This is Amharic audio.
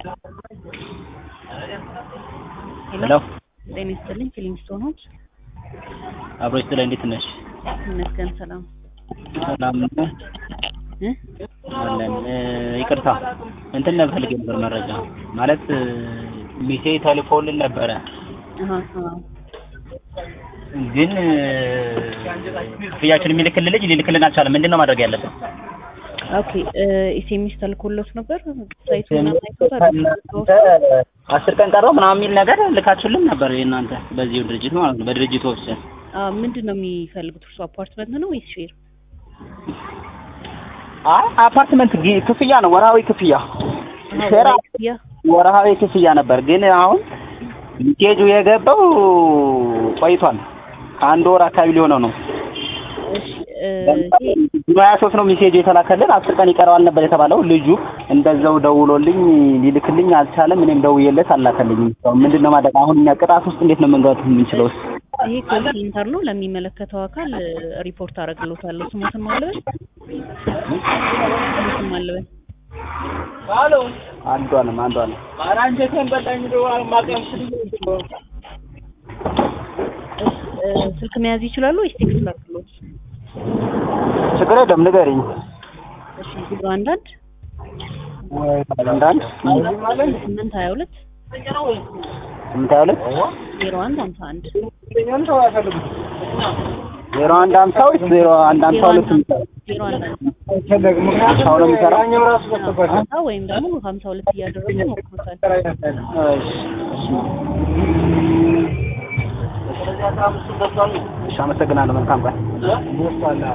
ሄሎ ጤና ይስጥልኝ ፊሊንግስቶን ሆምስ አብሮ ይስጥልኝ። እንዴት ነሽ? ይመስገን ሰላም ሰላም ነህ? እ አለን። እ፣ ይቅርታ እንትን ነበር ፈልጌ ነበር መረጃ ማለት ሚሴ ተልኮልን ነበረ አሃ አሃ ግን እ፣ ክፍያችን የሚልክልን ልጅ ሊልክልን አልቻለም። ምንድን ነው ማድረግ ያለብን? ኦኬ ኤስኤምኤስ ተልኮሎት ነበር ሳይቱ ምናምን አይቶታል አስር ቀን ቀረው ምናምን የሚል ነገር ልካችሁልን ነበር የእናንተ በዚሁ ድርጅት ማለት ነው በድርጅቱ ውስጥ አ ምንድን ነው የሚፈልጉት እርሱ አፓርትመንት ነው ወይስ ሼር አይ አፓርትመንት ጊ- ክፍያ ነው ወርሃዊ ክፍያ አሃ ሼር ወራዊ ክፍያ ወርሃዊ ክፍያ ነበር ግን አሁን ሚሴጁ የገባው ቆይቷል ከአንድ ወር አካባቢ ሊሆነው ነው እሺ እ፣ ይሄ ሀያ ሶስት ነው ሚሴጁ የተላከልን አስር ቀን ይቀረዋል ነበር የተባለው ልጁ እንደዛው ደውሎልኝ ሊልክልኝ አልቻለም እኔም ደውዬለት አላከልኝም እስካሁን ምንድን ነው ማድረግ አሁን እኛ ቅጣት ውስጥ እንዴት ነው መንገባት የምንችለው ይሄ ኮል ሴንተር ነው ለሚመለከተው አካል እ፣ ሪፖርት አደርግሎታለሁ ስሞትን ማለበል ስሞትን ማለበል አንዷንም አንዷንም እ፣ ስልክ መያዝ ይችላሉ ወይስ ቴክስት ላድርግሎት ችግር የለም ንገሪኝ እሺ ዜሮ አንድ አንድ አንዳንድ ስምንት ሀያ ሁለት ስምንት ሀያ ሁለት ዜሮ አንድ ሀምሳ አንድ ዜሮ አንድ ሀምሳ ወይስ ዜሮ አንድ ሀምሳ ሁለት ዜሮ አንድ ሀምሳው ነው የሚሰራው ሀምሳ ወይም ደግሞ ሀምሳ ሁለት እያደረጉ ሞክሮታል። እሺ እሺ አመሰግናለሁ መልካም ቀን